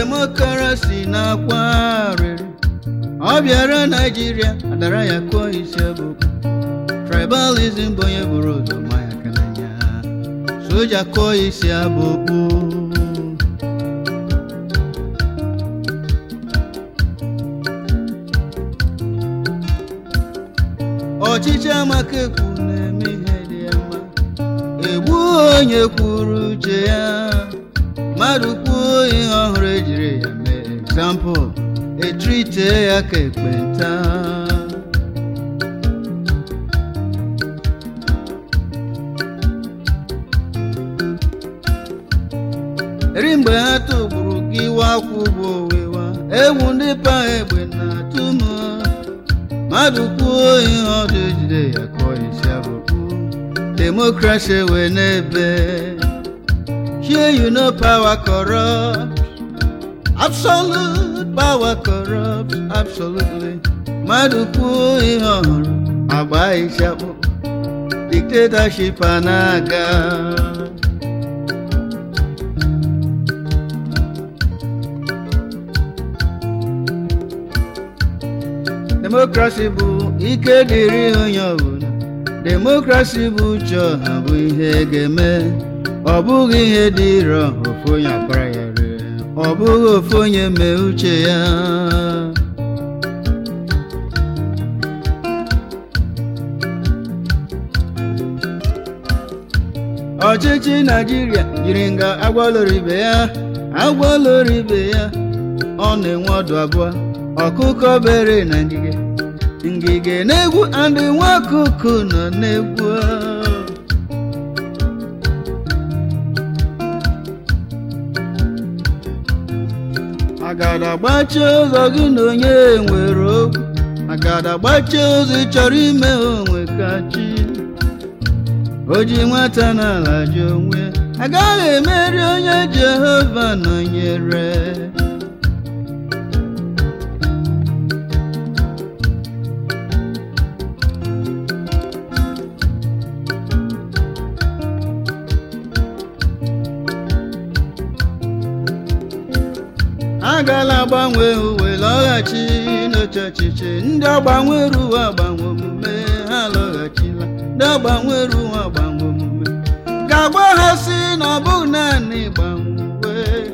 demokrasi na-akwa arịrị ọ bịara naijiria adara ya kụọ isi ọbụbụ tribalism bụ onye bụrụ ụzọ ma ya aka n'anya soja kụọ isi abụkpu ọchịchị amaka ekwu na-eme ihe dị ya mma egbu onye kwuru uche ya mmadụ kwuo ihe ọhụrụ ejiri ya mee egzampụl etrite ya ka ekpenta eri mgbe ha tụgburu gị wakwụ bụ owewa egwu ndị pa egbe na-atụ m mmadụ kwuo ihe ọdụ ejide ya kụọ isi abụkpu demokrasi wee n'ebe here you know power corrupt absolute power corrupt absolutely mmadụ kwuo ihe ọhụrụ agba isi akpụkpọ dictatorship a na-aga demokrasi bụ ike dịrị onye ọbụla demokrasi bụ uche ọha bụ ihe ga-eme ọ bụghị ihe dịrọ ofu onye akpara ya ree ọ bụghị ofu onye mee uche ya ọchịchị naijiria jiri nga agwaloro ibe ya agwaloro ibe ya ọ na-enwe ọdụ abụọ ọkụkọ bere na ngige ngige na-egwu andị nwa ọkụkọ nọ na-egwu agada gbachie ụzọ gị na onye nwere okwu agada gbachie ụzọ ị chọrọ ime onwe ka chi o ji nwata n'ala ji onwe agaghị emeri onye jehova nọnyere agala agbanwe uwe lọghachi n'oche ọchịchị ndị ọgbanwere uwe agbanwe omume ha lọghachila ndị ọgbanwere uwe agbanwe omume ga-agwa ha si na ọ bụghị naanị gbanwe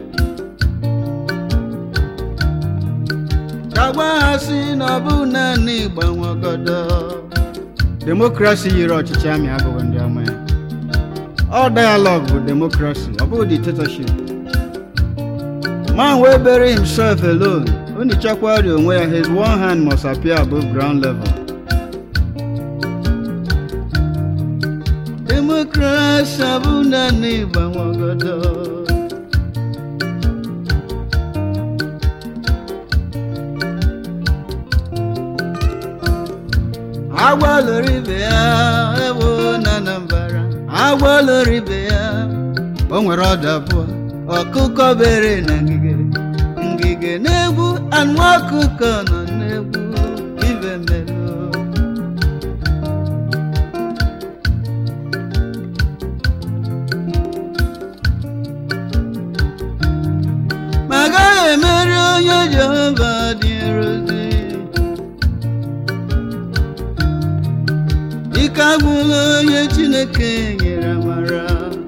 ga-agwa ha si na ọ bụghị naanị gbanwe ọgọdọ demokrasi yiri ọchịchị amị abụghị ndị ọma ya ọ dialog bụ demokrasi ọ bụghị dictatorship man wey bury himself alone only chakwari onwe ya his one hand must appear above ground level demokrasi abụ naanị ịgbanwe ọgọdọ agwa loro ibe ya ewo na anambra agwa loro ibe ya o nwere ọdụ abụọ ọkụkọ bere na ngige ngige na-egwu anụ ọkụkọ nọ na-egwu ibe mmelụ ma agaghị emeri onye jehova dị nrozi ike agwụla onye chineke nyere amara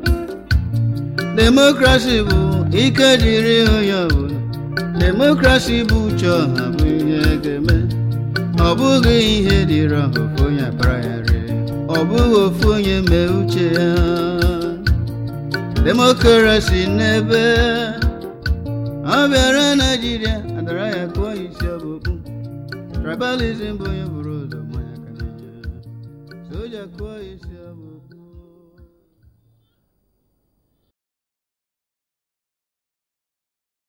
demokrasi bụ ike dịrị onye ọbụla demokrasi bụ uche ọha bụ ihe ga-eme ọ bụghị ihe dịrị ọha ofu onye akpara ya rie ọ bụghị ofu onye mee uche ya demokrasi n'ebe ọ bịara naijiria adara ya kụọ isi ọbụkpụ tribalism bụ onye bụrụ ụzọ mmanya ka na soja kụọ isi ọbụ